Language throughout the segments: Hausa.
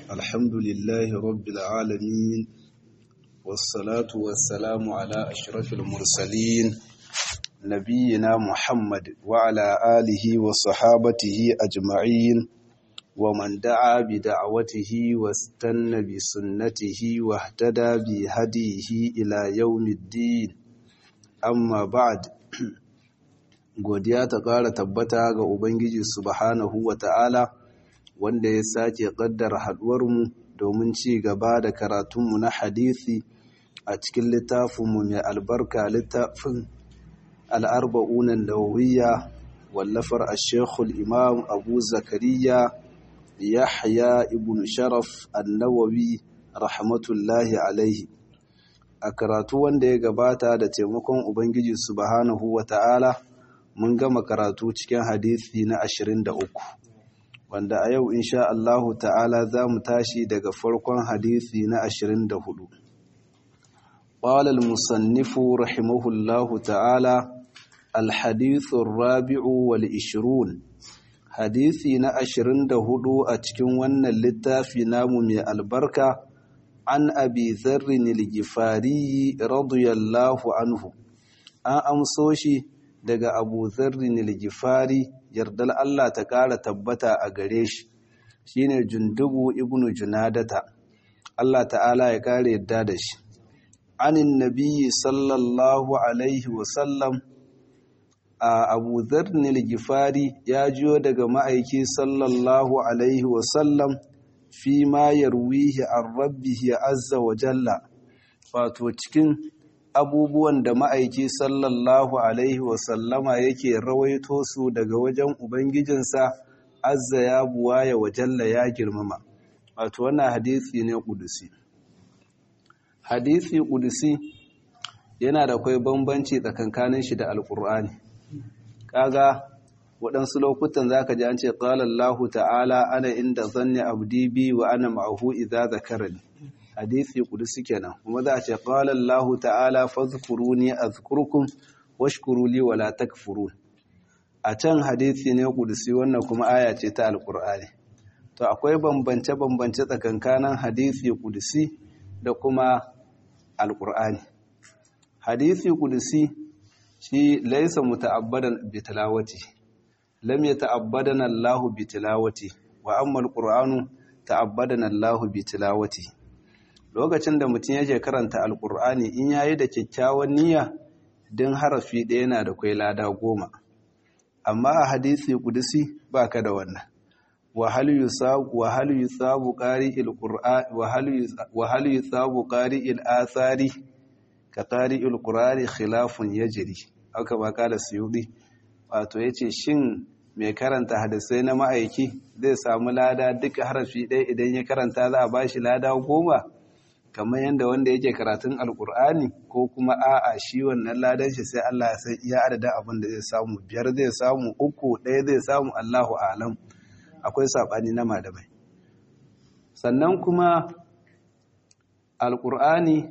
الحمد لله رب العالمين والصلاة والسلام على أشرف المرسلين نبينا محمد وعلى آله وصحابته أجمعين ومن دعا بدعوته واستنى بسنته واهتدى بهديه إلى يوم الدين أما بعد godiya ta ƙara tabbata ga Ubangiji subhanahu wa ta'ala wanda ya sake ƙaddara haɗuwarmu domin ci gaba da karatunmu na hadisi a cikin littafinmu mai albarka littafin al'arba'unan nawawiya wallafar a shekul imam abu zakariya yahya ibn sharaf annawawi rahmatullahi alaihi a karatu wanda ya gabata da taimakon ubangiji subhanahu wa ta'ala mun gama karatu cikin hadisi na 23 wanda a yau insha Allahu ta'ala za mu tashi daga farkon hadisi na 24 qala al-musannif rahimahullahu ta'ala al-hadith ar-rabi'u wal 20 hadisi na 24 a cikin wannan littafi namu mai albarka an abi dharrin al-gifari radiyallahu anhu an amso shi daga abu zarrin al-gifari yardal Allah ta ƙara tabbata a gare shi shine jundubu ibnu junadata Allah ta'ala ya ƙara yadda da shi anin nabiyyi sallallahu alaihi wasallam a abu zarrin al-gifari ya jiyo daga ma'aiki sallallahu alaihi wasallam fi ma yarwihi an rabbihi azza wa jalla wato cikin abubuwan da ma'aiki sallallahu Alaihi wasallama yake rawaito su daga wajen Ubangijinsa azza ya buwaya wajalla ya girmama. Wato wannan hadisi ne ƙudusi. Hadisi ƙudusi yana da kwai bambanci tsakankanin shi da Alƙur'ani. Kaga waɗansu lokutan za ka ji an ce ƙalallahu ta'ala ana inda zanne abdi bi wa ana ma'ahu idza zakarani. hadisi kudusi kenan kuma za a ce qala Allahu ta'ala fadhkuruni azkurkum washkuru li wala takfurun a can hadisi ne kudusi wannan kuma aya ce ta alqur'ani to akwai bambance bambance tsakankanin hadisi kudusi da kuma alqur'ani hadisi kudusi shi laysa muta'abbadan bi tilawati lam yata'abbadana Allahu bi tilawati wa amma alqur'anu ta'abbadana Allahu bi tilawati lokacin da mutum yake karanta alkur'ani in yayi da kyakkyawan niyya din harafi ɗaya yana da kwai lada goma amma a hadisi kudusi baka da wannan wahal yusabu wahal yusabu qari'il qur'an wahal yusabu qari'il athari ka qari'il qur'ani khilafun yajri aka ba kala suyudi wato yace shin mai karanta hadisai na ma'aiki zai samu lada duka harafi ɗaya idan ya karanta za a bashi lada goma kamar yadda wanda yake karatun alkur'ani ko kuma a'a shi wannan ladan shi sai Allah ya san iya adadin abin da zai samu biyar zai samu uku ɗaya zai samu Allahu alam akwai saɓani na malamai sannan kuma alkur'ani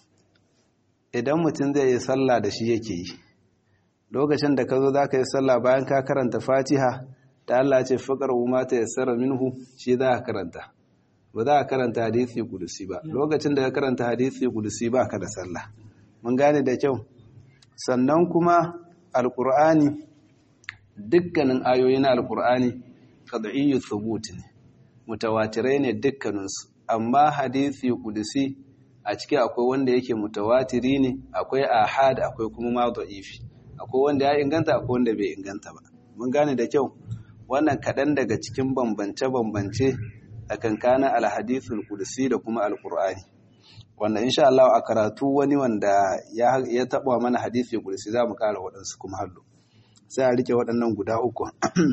idan mutum zai yi sallah da shi yake yi lokacin da ka zo za ka yi sallah bayan ka karanta fatiha ta Allah ce faƙar umata ya tsara minhu shi za ka karanta ba za a karanta hadisi kudusi ba lokacin da ka karanta hadisi kudusi ba ka da sallah mun gane da kyau sannan kuma alkur'ani dukkanin ayoyi na alkur'ani qad'iyyu thubut ne mutawatirai ne dukkaninsu amma hadisi kudusi a ciki akwai wanda yake mutawatiri ne akwai ahad akwai kuma ma da'ifi akwai wanda ya inganta akwai wanda bai inganta ba mun gane da kyau wannan kaɗan daga cikin bambance-bambance a kankanin alhadithul kudusi da kuma alkur'ani wanda insha Allah a karatu wani wanda ya taɓa mana hadithi kudusi za mu ƙara waɗansu kuma hallo sai a rike waɗannan guda uku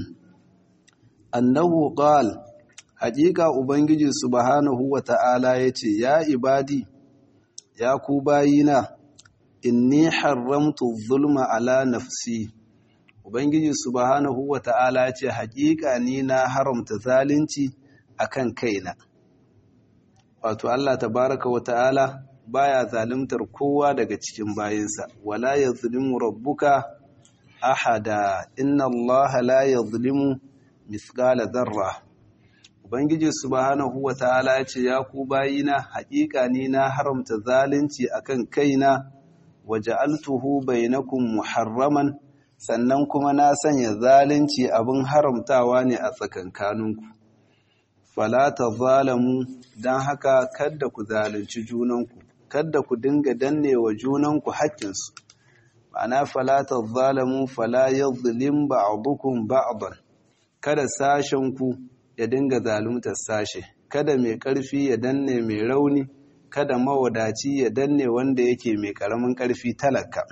annahu qal haƙiƙa ubangiji subhanahu wa ta'ala yace ya ibadi ya ku bayina inni haramtu zulma ala nafsi ubangiji subhanahu wa ta'ala yace haƙiƙa ni na haramta zalunci akan kaina wato Allah tabaraka wa ta'ala baya zalimtar kowa daga cikin bayinsa wala yazlimu rabbuka ahada inna Allah la yazlimu mithqala dharra ubangiji subhanahu wataala ya ce ya ku bayina haƙiƙa ni na haramta zalunci akan kaina waja'altuhu bainakum muharraman sannan kuma na sanya zalunci abin haramtawa ne a tsakankaninku fala zalamu dan haka kada ku zalunci junanku kada ku dinga danne wa junanku haƙƙinsu ma'ana fala zalamu fala yadhlim ba'dukum ba'dan kada sashenku ya dinga zaluntar sashe kada mai ƙarfi ya danne mai rauni kada mawadaci ya danne wanda yake mai ƙaramin ƙarfi talaka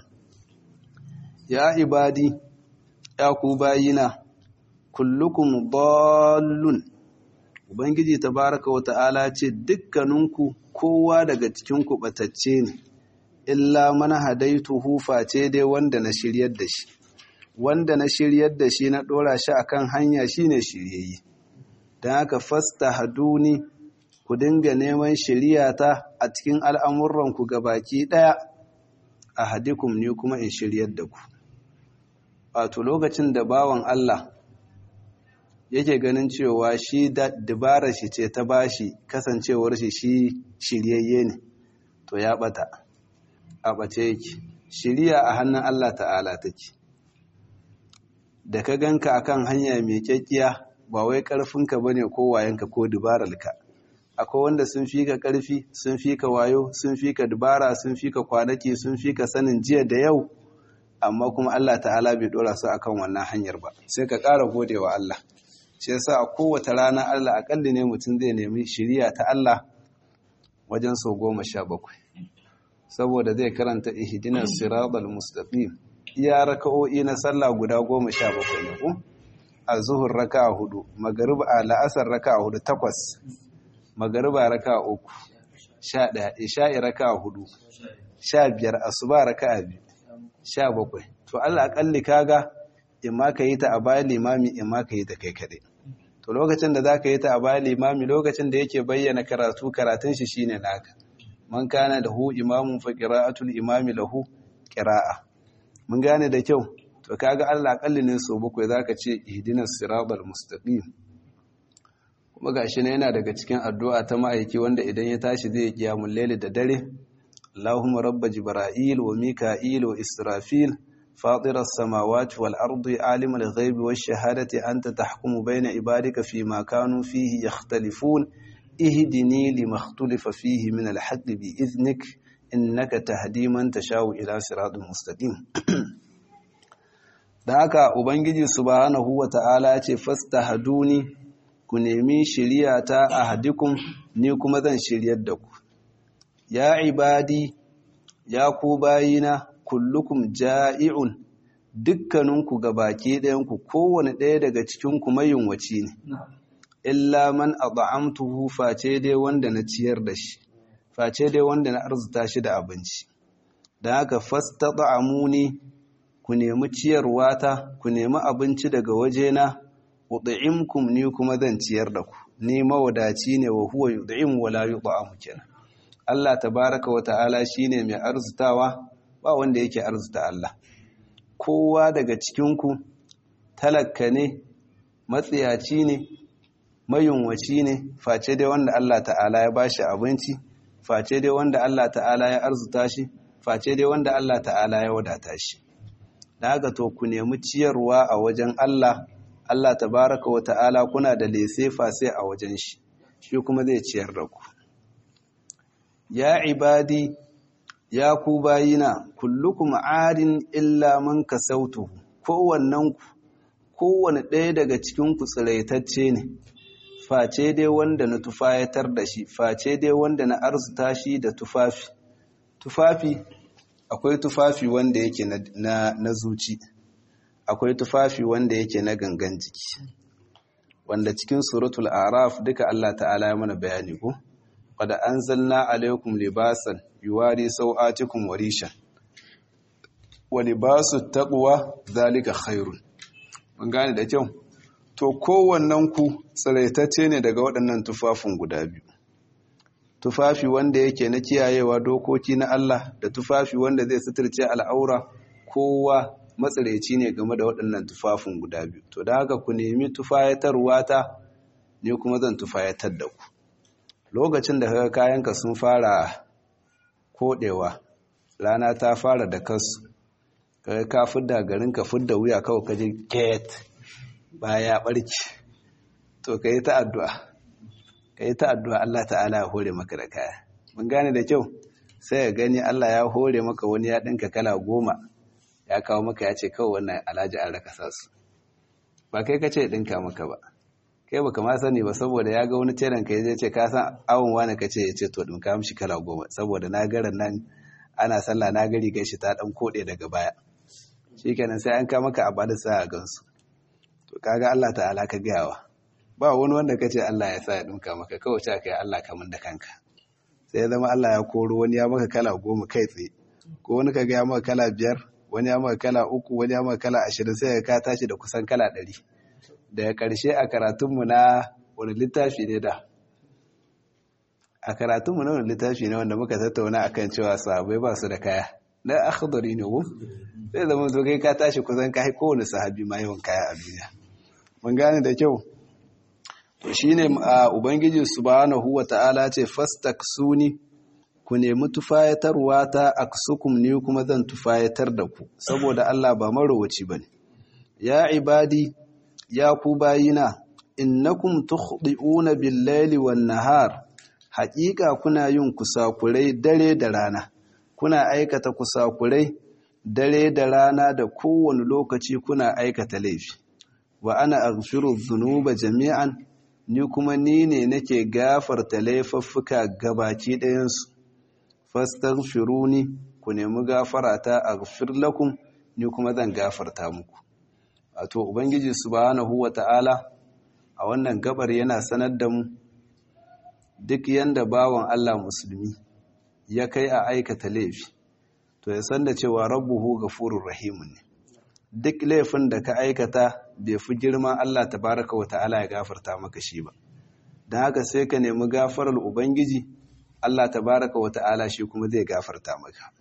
ya ibadi ya ku bayina kullukum dallun ubangiji tabaraka wa ta'ala ce dukkaninku kowa daga cikin ku batacce ne illa man hadaituhu face dai wanda na shiryar da shi wanda na shiryar da shi na dora shi akan hanya shine shiryayye dan haka fastahaduni ku dinga neman shiryata a cikin al'amuranku gabaki daya ahadikum ne kuma in shiryar da ku wato lokacin da bawan Allah yake ganin cewa shi dabarar shi ce ta bashi kasancewar shi shi shiryayye ne to ya bata a bace yake shiriya a hannun Allah ta'ala take da ka ganka akan hanya mai kyakkiya ba wai karfinka bane ko wayanka ko dubararka akwai wanda sun fi ka karfi sun fi ka wayo sun fi ka dubara sun fi ka kwanaki sun fi ka sanin jiya da yau amma kuma Allah ta'ala bai dora su akan wannan hanyar ba sai ka ƙara godewa Allah shi yasa a kowace rana Allah akalli ne mutum zai nemi shiriya ta Allah wajen sau goma sha bakwai saboda zai karanta ihdinas siratal mustaqim iya raka'o'i na sallah guda goma sha bakwai ne ko a zuhur raka'a hudu magariba a la'asar raka'a hudu takwas magariba raka'a uku sha ɗaya isha'i raka'a hudu sha biyar asuba raka'a biyu sha bakwai to Allah akalli kaga in ma ka yi ta a bayan limami in ma ka yi ta kai kaɗai to lokacin da za ka yi ta a bayan limami lokacin da yake bayyana karatu karatun shi shine naka man kana da hu imamun fa qira'atul imami lahu qira'a mun gane da kyau to kaga Allah akalli ne so bakwai zaka ce ihdinas siratal mustaqim kuma gashi ne yana daga cikin addu'a ta ma'aiki wanda idan ya tashi zai yi qiyamul layli da dare Allahumma rabba jibril wa mika'il wa israfil فاطر السماوات والأرض عالم الغيب والشهادة أنت تحكم بين عبادك فيما كانوا فيه يختلفون اهدني لما اختلف فيه من الحق بإذنك إنك تهدي من تشاء إلى صراط مستقيم da haka ubangiji subhanahu wata'ala ya ce fastahaduni ku nemi shiriyata a hadikun ni kuma zan shiryar da ku ya ibadi ya ku bayina kullukum ja'i'un dukkaninku gabaki ɗayanku kowane ɗaya daga cikinku mayunwaci ne illa man at'amtuhu face dai wanda na ciyar da shi face dai wanda na arzuta shi da abinci dan haka fastat'amuni ku nemi ciyarwa ta ku nemi abinci daga wajena ud'imkum ni kuma zan ciyar da ku ni mawadaci ne wa huwa yud'im wa la yud'am kenan Allah tabaraka wa ta'ala shine mai arzutawa ba wanda yake arzuta Allah kowa daga cikinku talakka ne matsiyaci ne mayunwaci ne face dai wanda Allah ta'ala ya bashi abinci face dai wanda Allah ta'ala ya arzuta shi face dai wanda Allah ta'ala ya wadata shi da haka to ku nemi ciyarwa a wajen Allah Allah tabaraka wa ta'ala kuna da lese fase a wajen shi shi kuma zai ciyar da ku ya ibadi ya ku bayina kullukum adin illa man kasautu kowannen ku kowanne ɗaya daga cikin ku tsiraitacce ne face dai wanda na tufayatar da shi face dai wanda na arzuta shi da tufafi tufafi akwai tufafi wanda yake na, na, zuci akwai tufafi wanda yake na gangan jiki wanda cikin suratul araf duka Allah ta'ala ya mana bayani ko qad anzalna alaykum libasan yuwari sau'atikum warishan wa libasut taqwa zalika khairun mun gane da kyau to kowannen ku tsiraitacce ne daga waɗannan tufafin guda biyu tufafi wanda yake na kiyayewa dokoki na Allah da tufafi wanda zai suturce al'aura kowa matsiraici ne game da waɗannan tufafin guda biyu to da haka ku nemi tufayatarwa ta ni kuma zan tufayatar da ku lokacin da kaga kayanka sun fara kodewa rana ta fara da kasu kaga ka fidda garin ka fidda wuya kawai kaje get baya barki to kai ta addu'a kai ta addu'a Allah ta'ala ya hore maka da kaya mun gane da kyau sai ka gani Allah ya hore maka wani ya dinka kala goma ya kawo maka ya ce kawai wannan alhaji an raka sasu ba kai kace dinka maka ba kai baka ma sani ba saboda ya ga wani teran ka yaje ce ka san awon wani kace ya ce to dinka mishi kala goma saboda na garan nan ana sallah na gari gaishe ta dan kode daga baya shikenan sai an ka maka a bada sa a gansu to kaga Allah ta'ala ka gayawa ba wani wanda kace Allah ya sa ya dinka maka kawai ta kai Allah ka mun da kanka sai ya zama Allah ya koro wani ya maka kala goma kai tsaye ko wani ka ga ya maka kala biyar wani ya maka kala uku wani ya maka kala ashirin sai ka tashi da kusan kala ɗari daga ƙarshe a karatunmu na wani littafi ne da a karatunmu na wani littafi ne wanda muka tattauna akan cewa sahabai ba su da kaya na akhdari ne ko sai zama zo kai ka tashi kusan kai kowane sahabi ma yawan kaya a duniya mun gane da kyau to shine ubangiji subhanahu wata'ala ce fastaksuni ku nemi tufayatarwa ta aksukum ni kuma zan tufayatar da ku saboda Allah ba marowaci bane ya ibadi ya ku bayina innakum tukhdi'una bil-laili wan-nahar haƙiƙa kuna yin kusakurai dare da rana kuna aikata kusakurai dare da rana da kowane lokaci kuna aikata laifi wa ana aghfiru dhunuba jami'an ni kuma ni ne nake gafarta laifuffuka gabaki ɗayansu fastaghfiruni ku nemi gafarata aghfir lakum ni kuma zan gafarta muku wato ubangiji subhanahu wata'ala a wannan gabar yana sanar da mu duk yanda bawan Allah musulmi ya kai a aikata laifi to ya san da cewa rabbuhu ghafurur rahimun ne duk laifin da ka aikata bai fi girman Allah tabaraka wata'ala ya gafarta maka shi ba don haka sai ka nemi gafarar ubangiji Allah tabaraka wata'ala shi kuma zai gafarta maka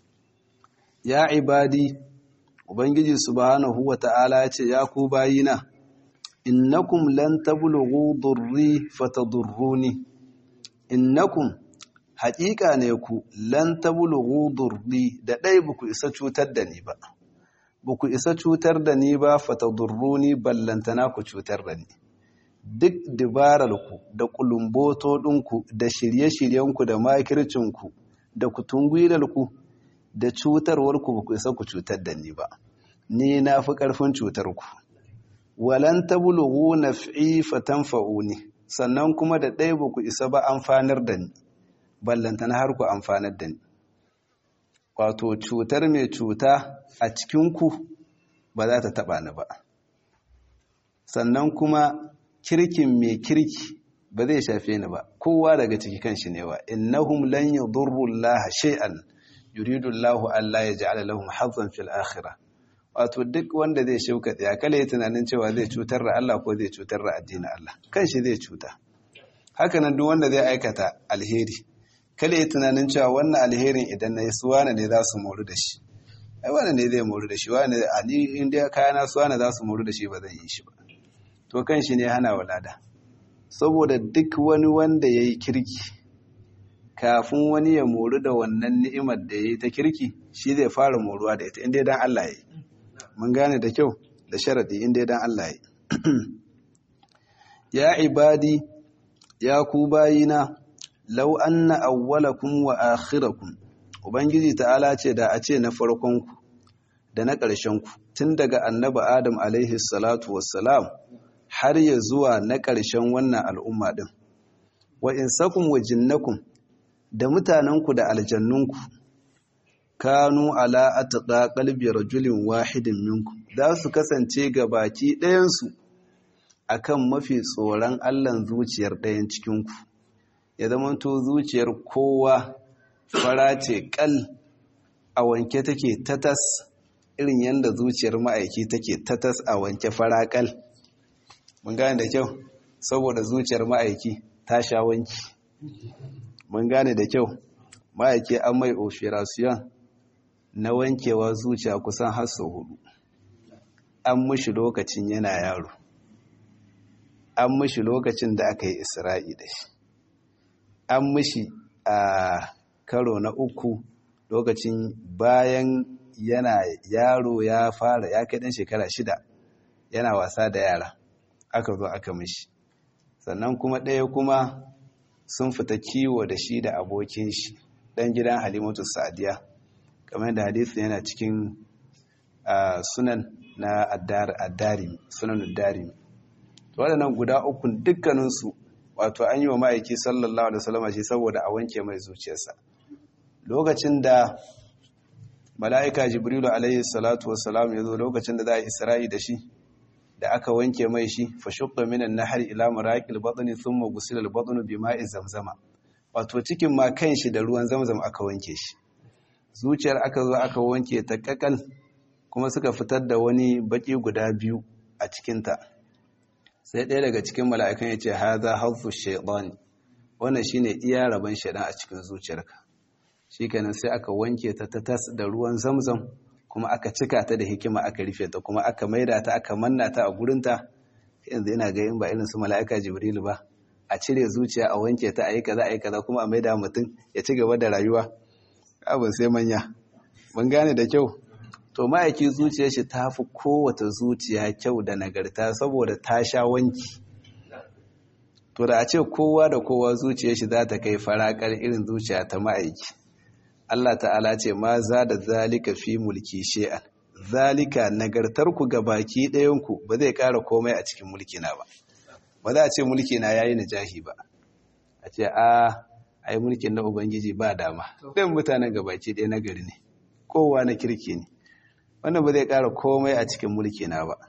ya ibadi ubangiji subhanahu wata'ala ya ce ya ku bayina innakum lan tablughu durri fatadurruni innakum haƙiƙa ne ku lan tablughu durri da dai buku isa cutar da ni ba buku isa cutar da ni ba fatadurruni ballantana ku cutar da ni duk dibararku da kulumboto ɗinku da shirye-shiryenku da makircinku da kutungwilarku da cutarwarku ba ku isa ku cutar da ni ba ni na fi ƙarfin cutarku walan tabulughu naf'i fatanfa'uni sannan kuma da ɗaya ba ku isa ba amfanar da ni ballantana har ku amfanar da ni wato cutar mai cuta a cikinku ba za ta taɓa ni ba sannan kuma kirkin mai kirki ba zai shafe ni ba kowa daga ciki kanshi ne wa innahum lan yadurru Allah shay'an yuridu Allah alla yaj'ala lahum hazzan fil akhirah wato duk wanda zai shauka tsaya kala ya tunanin cewa zai cutar da Allah ko zai cutar da addinin Allah kanshi zai cuta haka nan duk wanda zai aikata alheri kala ya tunanin cewa wannan alherin idan na yi suwana ne za su moru da shi ai wannan ne zai moru da shi wani a ni inda kayana suwana za su moru da shi ba zan yi shi ba to kan shi ne hana walada saboda duk wani wanda ya yi kirki kafin wani ya moru da wannan ni'imar da ya yi ta kirki shi zai fara moruwa da ita inda dan Allah ya yi mun gane da kyau da sharadi inda dan Allah ya yi ya ibadi ya ku bayina law anna awwalakum wa akhirakum ubangiji ta'ala ce da a ce na farkonku da na ƙarshenku tun daga annabi adam alaihi salatu wassalam har ya zuwa na ƙarshen wannan al'umma ɗin. Wa in sakun wa jinnakun da mutanenku da aljannunku, kanu ala ataƙa ƙalbi rajulin wahidin minku, za su kasance ga baki ɗayansu a kan mafi tsoron Allahn zuciyar ɗayan cikinku. Ya zamanto zuciyar kowa fara ce ƙal a wanke take tatas irin yadda zuciyar ma'aiki take tatas a wanke fara ƙal. mun gane da kyau saboda zuciyar ma'aiki ta sha wanki mun gane da kyau ma'aiki an mai operation na wankewa zuciya kusan har sau hudu an mushi lokacin yana yaro an mishi lokacin da aka yi isra'i da shi an mishi a karo na uku lokacin bayan yana yaro ya fara ya kai ɗan shekara shida yana wasa da yara aka zo aka mishi sannan kuma ɗaya kuma sun fita kiwo da shi da abokin shi ɗan gidan halimatu sa'adiya kamar da hadisi yana cikin sunan na addari sunan addari waɗannan guda uku dukkaninsu wato an yi wa ma'aiki sallallahu alaihi wasallam shi saboda a wanke mai zuciyarsa lokacin da mala'ika jibrilu alaihi salatu wassalam ya zo lokacin da za a isra'i da shi da aka wanke mai shi fa shukka minan nahar ila maraqil batni thumma gusila al batnu bima'i zamzama wato cikin ma kanshi da ruwan zamzam aka wanke shi zuciyar aka zo aka wanke ta kakal kuma suka fitar da wani baki guda biyu a cikin ta sai ɗaya daga cikin mala'ikan ya ce hadha hazzu shaytan wannan shine iya rabon shaytan a cikin zuciyarka shikenan sai aka wanke ta ta tas da ruwan zamzam kuma aka cika ta da hikima aka rufe ta kuma aka maida ta aka manna ta a gurinta yanzu ina ga in ba irin su mala'ika jibrilu ba a cire zuciya a wanke ta a yi kaza a yi kaza kuma a maida mutum ya ci gaba da rayuwa abin sai manya mun gane da kyau to ma'aiki zuciyar shi ta fi kowace zuciya kyau da nagarta saboda ta sha wanki to da a ce kowa da kowa zuciyar shi za ta kai farakar irin zuciya ta ma'aiki Allah ta'ala ce ma za da zalika fi mulki she'an zalika nagartarku ga baki ɗayanku ba zai ƙara komai a cikin mulkina ba ba za a ce mulkina ya yi najahi ba a ce a ai mulkin na ubangiji ba dama ɗin mutanen ga baki ɗaya na gari ne kowa na kirki ne wannan ba zai ƙara komai a cikin mulkina ba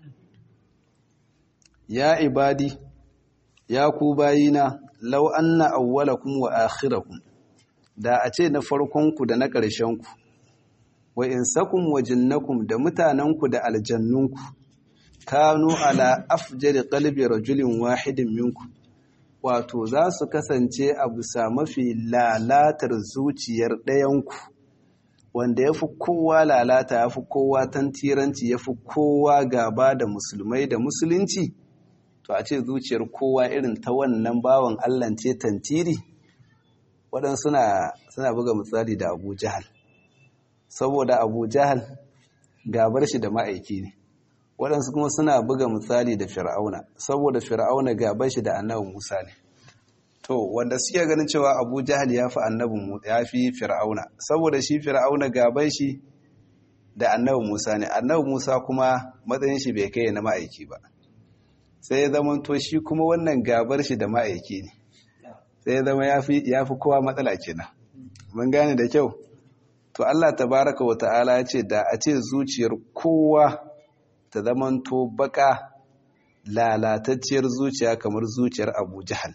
ya ibadi ya ku bayina lau anna awwalakum wa akhirakum da a ce na farkonku da na ƙarshenku wa insakum wa jinnakum da mutanenku da aljannunku kanu ala afjari qalbi rajulin wahidin minku wato za su kasance a bisa mafi lalatar zuciyar ɗayanku wanda ya fi kowa lalata ya fi kowa tantiranci ya fi kowa gaba da musulmai da musulunci to a ce zuciyar kowa irin ta wannan bawan allance tantiri waɗansu suna suna buga misali da abu jahal saboda abu jahal gabar shi da ma'aiki ne waɗansu kuma suna buga misali da fir'auna saboda fir'auna gabar shi da annabin musa ne to wanda suke ganin cewa abu jahal ya fi annabin ya fi fir'auna saboda shi fir'auna gabar shi da annabin musa ne annabin musa kuma matsayin shi bai kai na ma'aiki ba sai ya zama to shi kuma wannan gabar shi da ma'aiki ne sai ya zama ya fi kowa matsala kenan mun gane da kyau to Allah tabaraka wa ta'ala ya ce da a ce zuciyar kowa ta zamanto baka lalatacciyar zuciya kamar zuciyar Abu Jahal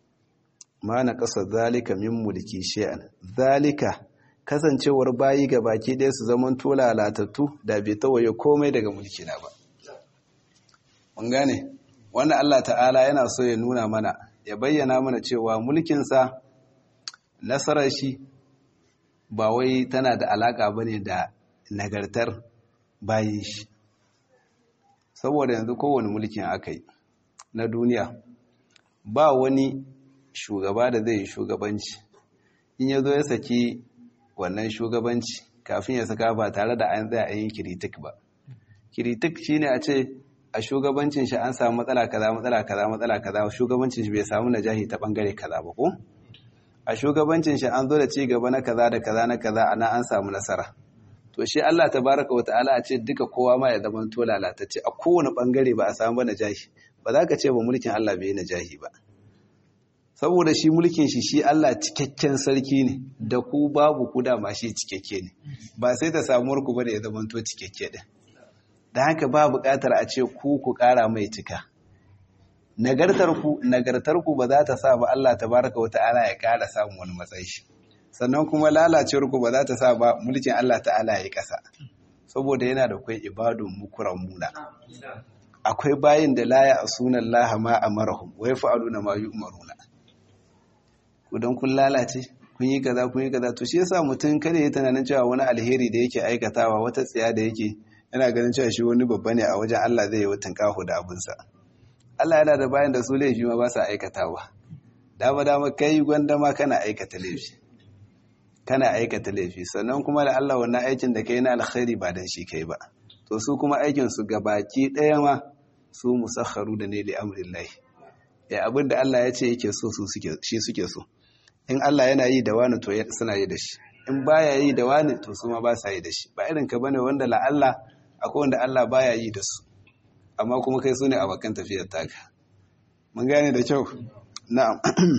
ma na ƙasa zalika min mulki shay'an zalika kasancewar bayi ga baki ɗaya su zamanto lalatattu da bai tawaye komai daga mulki na ba mun gane wannan Allah ta'ala yana so ya nuna mana ya bayyana mana cewa mulkinsa nasarar shi ba wai tana da alaƙa ba ne da nagartar bayan shi saboda yanzu kowane mulkin aka yi na duniya ba wani shugaba da zai yi shugabanci in ya zo ya saki wannan shugabanci kafin ya saka ba tare da an tsaya a yin kiritik ba kiritik shine a ce a shugabancin shi an samu matsala kaza matsala kaza matsala kaza shugabancin shi bai samu najahi ta bangare kaza ba ko a shugabancin shi an zo da ci gaba na kaza da kaza na kaza ana an samu nasara to shi Allah tabaraka wa ta'ala a ce duka kowa ma ya zama to lalatacce a kowane bangare ba a samu ba najahi ba za ka ce ba mulkin Allah bai najahi ba saboda shi mulkin shi shi Allah cikakken sarki ne da ku babu ku dama shi cikakke ne ba sai ta samuwar ku ba da ya zama to cikakke din da haka ba buƙatar a ce ku ku ƙara mai cika nagartarku nagartarku ba za ta sa ba Allah tabaraka wa ta'ala ya ƙara samun wani matsayi shi sannan kuma lalacewarku ba za ta sa ba mulkin Allah ta'ala ya ƙasa saboda yana da kai ibadun mukuran muna akwai bayin da laya a sunan laha ma amarahum wa yaf'aluna ma yu'maruna ku dan kun lalace kun yi kaza kun yi kaza to shi yasa mutum kada ya tunanin cewa wani alheri da yake aikatawa wata tsiya da yake yana ganin cewa shi wani babba ne a wajen Allah zai yi watan kahu da abinsa Allah yana da bayan da su laifi ma ba sa aikatawa dama dama kai gwanda ma kana aikata laifi kana aikata laifi sannan kuma da Allah wannan aikin da kai na alkhairi ba dan shi kai ba to su kuma aikin su gabaki daya ma su musakharu da ne li amrillahi ya abin da Allah ya ce yake so su suke shi suke so in Allah yana yi da wani to suna yi da shi in baya yi da wani to su ma ba sa yi da shi ba irin ka bane wanda la Allah akwai wanda Allah baya yi da su amma kuma kai su ne abokan tafiyar taka mun gane da kyau na'am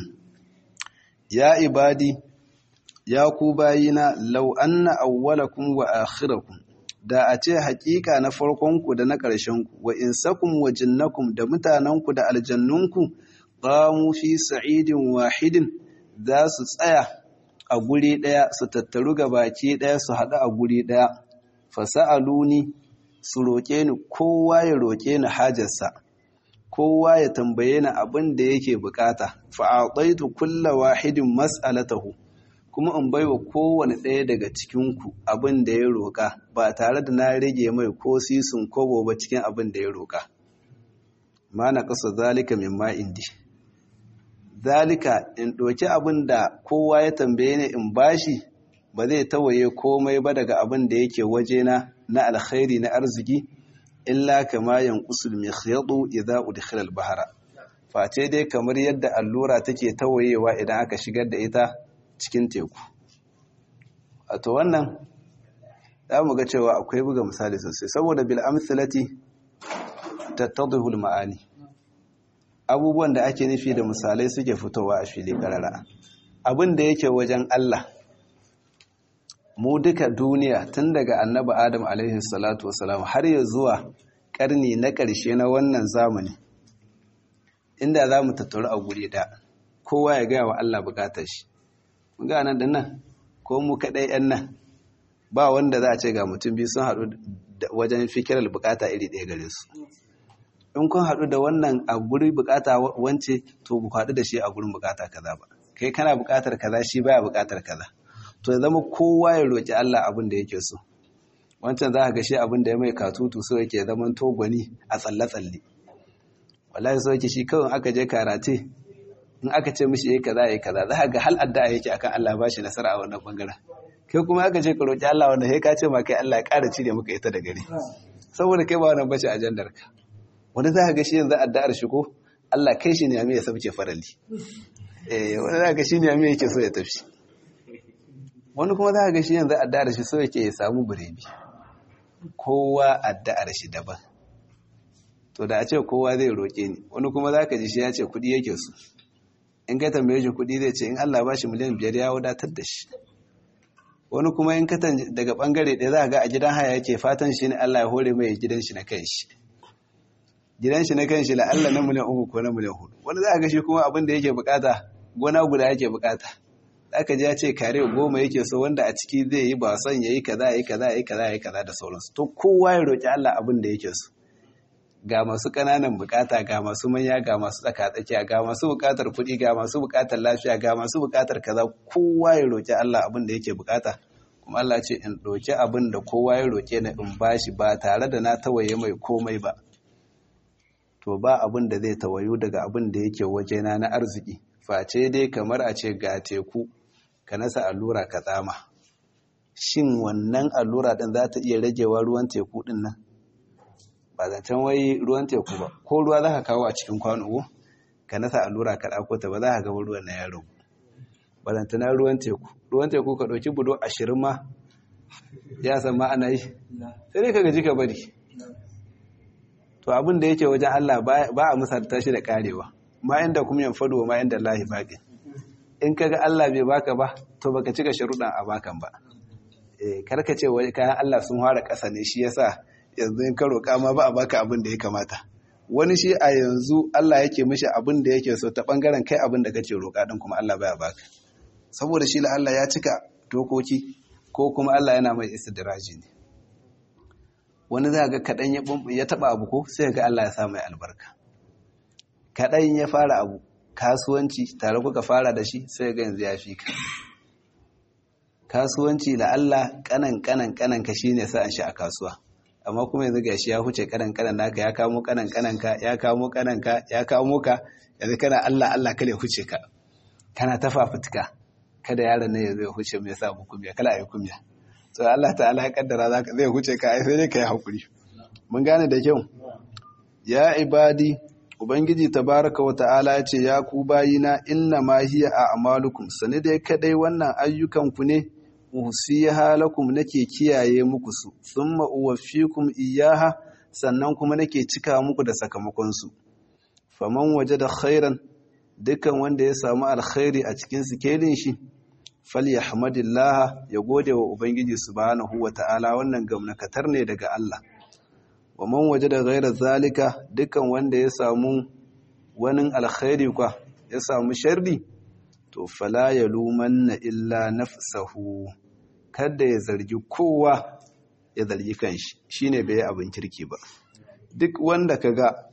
ya ibadi ya ku bayina law anna awwalakum wa akhirakum da a ce hakika na farkonku da na ƙarshenku wa insakum wa jinnakum da mutanenku da aljannunku qamu fi sa'idin wahidin za su tsaya a guri ɗaya su tattaru ga baki ɗaya su haɗu a guri ɗaya fasa'aluni su roƙe ni kowa ya roƙe ni hajarsa kowa ya tambaye ni abin da yake bukata fa'ataitu kulla wahidin mas'alatahu kuma in baiwa kowane ɗaya daga cikinku abin da ya roƙa ba tare da na rage mai ko sisun kobo ba cikin abin da ya roƙa ma na ƙasa zalika min ma indi zalika in ɗauki abin da kowa ya tambaye ni in bashi ba zai tawaye komai ba daga abin da yake wajena na alkhairi na arziki illa kama yanqusul mikhyadu idza udkhila al-bahra face dai kamar yadda allura take tawayewa idan aka shigar da ita cikin teku wato wannan za mu ga cewa akwai buga misali sosai saboda bil amsalati tattadhu al ma'ani abubuwan da ake nufi da misalai suke fitowa a fili karara abin da yake wajen Allah mu duka duniya tun daga annabi adam alaihi salatu wasalam har ya zuwa karni na ƙarshe na wannan zamani inda za mu tattaru a guri da kowa ya gaya wa Allah bukatar shi mun ga nan da nan ko mu kaɗai yan nan ba wanda za a ce ga mutum biyu sun haɗu wajen fikirar bukata iri ɗaya gare su in kun haɗu da wannan a guri bukata wance to ku haɗu da shi a gurin bukata kaza ba kai kana bukatar kaza shi baya bukatar kaza to ya zama kowa ya roƙi Allah abin da yake so wancan za ka ga shi abin da ya mai katutu so yake zaman togwani a tsalle-tsalle wallahi so yake shi kawai aka je karate in aka ce mishi yayi kaza yayi kaza za ka ga hal addu'a yake akan Allah ba shi nasara a wannan bangaren kai kuma aka je ka roƙi Allah wanda sai ka ce ma kai Allah ya ƙara cire maka ita da gari saboda kai ba wannan bace ajandar ka wani za ka ga shi yanzu addu'ar shi ko Allah kai shi ne ya mai ya sabke farali eh wani za ka ga shi ne ya mai yake so ya tafi wani kuma za ka ga shi yanzu addu'ar shi so yake ya samu birebi kowa addu'ar shi daban to da a ce kowa zai roƙe ni wani kuma za ka ji shi ya ce kuɗi yake so in ka tambaye shi kuɗi zai ce in Allah ba shi miliyan biyar ya wadatar da shi wani kuma in ka daga ɓangare ɗaya za ka ga a gidan haya yake fatan shi ne Allah ya hore mai gidan shi na kan shi gidan shi na kan shi la'alla na miliyan uku ko na miliyan hudu wani za ka ga shi kuma abin da yake bukata gona guda yake bukata aka ji ya ce kare goma yake so wanda a ciki zai yi ba son ya yi kaza ya yi kaza ya yi kaza ya yi kaza da sauransu to kowa ya roƙi Allah abin da yake so ga masu ƙananan bukata ga masu manya ga masu tsakatsakiya ga masu bukatar kuɗi ga masu bukatar lafiya ga masu bukatar kaza kowa ya roƙi Allah abin da yake bukata kuma Allah ce in ɗauki abin da kowa ya roƙe ni in bashi ba tare da na tawaye mai komai ba to ba abin da zai tawayu daga abin da yake wajena na arziki face dai kamar a ce ga teku ka nasa allura ka tsama shin wannan allura ɗin za ta iya ragewa ruwan teku ɗin nan ba zancen wai ruwan teku ba ko ruwa za ka kawo a cikin kwano ka nasa allura ka ɗako ta ba za ka gaba ruwan na ya ragu ba zantana ruwan teku ruwan teku ka ɗauki budo ashirin ma ya san ma ana yi sai dai ka gaji ka bari to abin da yake wajen Allah ba a misalta shi da karewa ma inda kuma yan fado ma inda lahi baƙi in kaga Allah bai baka ba to baka cika sharuɗan a bakan ba eh karka ce wai kayan Allah sun fara ƙasa ne shi yasa yanzu in ka roƙa ma ba a baka abin da ya kamata wani shi a yanzu Allah yake mishi abin da yake so ta bangaren kai abin da kake roƙa din kuma Allah baya baka saboda shi la Allah ya cika dokoki ko kuma Allah yana mai istidraji ne wani za ga kaɗan ya taɓa abu ko sai ga Allah ya sa mai albarka kaɗan ya fara abu kasuwanci tare kuka fara da shi sai ga yanzu ya fi ka kasuwanci la Allah kanan kanan kanan ka shine sa'an shi a kasuwa amma kuma yanzu gashi ya huce kanan kanan naka ya kamo kanan kanan ka ya kamo kanan ka ya kamo ka yanzu kana Allah Allah kale huce ka kana ta fafutuka kada yaron nan ya zo ya huce mai sa mu kumya kala ayi kumya so Allah ta'ala ya kaddara zaka zai huce ka ai sai dai kai hakuri mun gane da kyau ya ibadi ubangiji tabaraka wa ta'ala ya ce ya ku bayina inna ma hiya a'malukum sani dai kadai wannan ayyukan ku ne usiha lakum nake kiyaye muku su thumma uwaffikum iyyaha sannan kuma nake cika muku da sakamakon su faman wajada khairan dukan wanda ya samu alkhairi a cikin sikelin shi falyahmadillah ya gode wa ubangiji subhanahu wata'ala wannan gamnakatar ne daga Allah wa man wajada ghayra zalika dukan wanda ya samu wani alkhairi kwa ya samu sharri to fala yalumanna illa nafsahu kada ya zargi kowa ya zargi kanshi shine bai yi abin kirki ba duk wanda kaga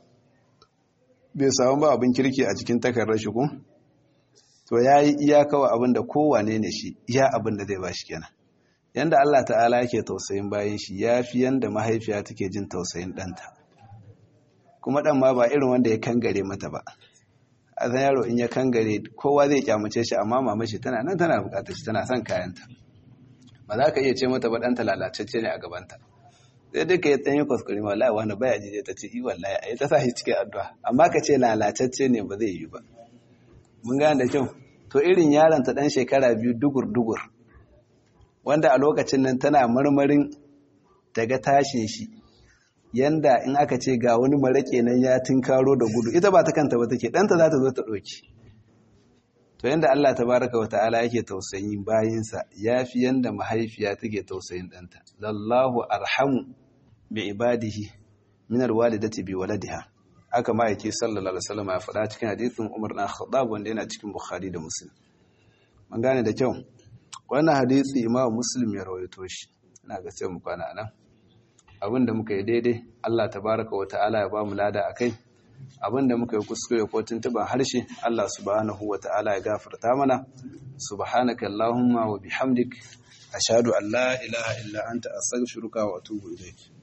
bai samu ba abin kirki a cikin takarar shi ko to yayi iyakawa abin da kowane ne shi iya abin da zai bashi kenan yanda Allah ta'ala yake tausayin bayan shi yafi yanda mahaifiya take jin tausayin ɗanta kuma ɗan ma ba irin wanda ya kangare mata ba a zan yaro in ya kangare kowa zai kyamace shi amma mama shi tana nan tana bukatar shi tana son kayanta ba za ka iya ce mata ba ɗanta lalacecce ne a gabanta sai duka ya tsanyi kuskure ma wallahi wani baya jije ta ce i wallahi a yi ta sa shi cikin addu'a amma ka ce lalacecce ne ba zai yi ba mun gane da kyau to irin yaron ta ɗan shekara biyu dugur dugur wanda a lokacin nan tana marmarin daga tashin shi yanda in aka ce ga wani maraƙe nan ya tinkaro da gudu ita ba ta kanta ba take ɗanta za ta zo ta ɗauki to yanda Allah tabaraka wa ta'ala yake tausayin bayinsa yafi yanda mahaifiya take tausayin ɗanta lallahu arhamu bi ibadihi min alwalidati bi waladiha aka ma yake sallallahu alaihi wasallam ya faɗa cikin hadisin Umar na Khattab wanda yana cikin Bukhari da Muslim mun gane da kyau wannan hadisi Imam Muslim ya rawaito shi ina ga sai mu kwana nan abinda muka yi daidai Allah tabaraka wa ta'ala ya ba mu lada akai abinda muka yi kuskure ko tuntuban harshe Allah subhanahu wa ta'ala ya gafarta mana subhanaka allahumma wa bihamdik ashhadu an la ilaha illa anta astaghfiruka wa atubu ilayk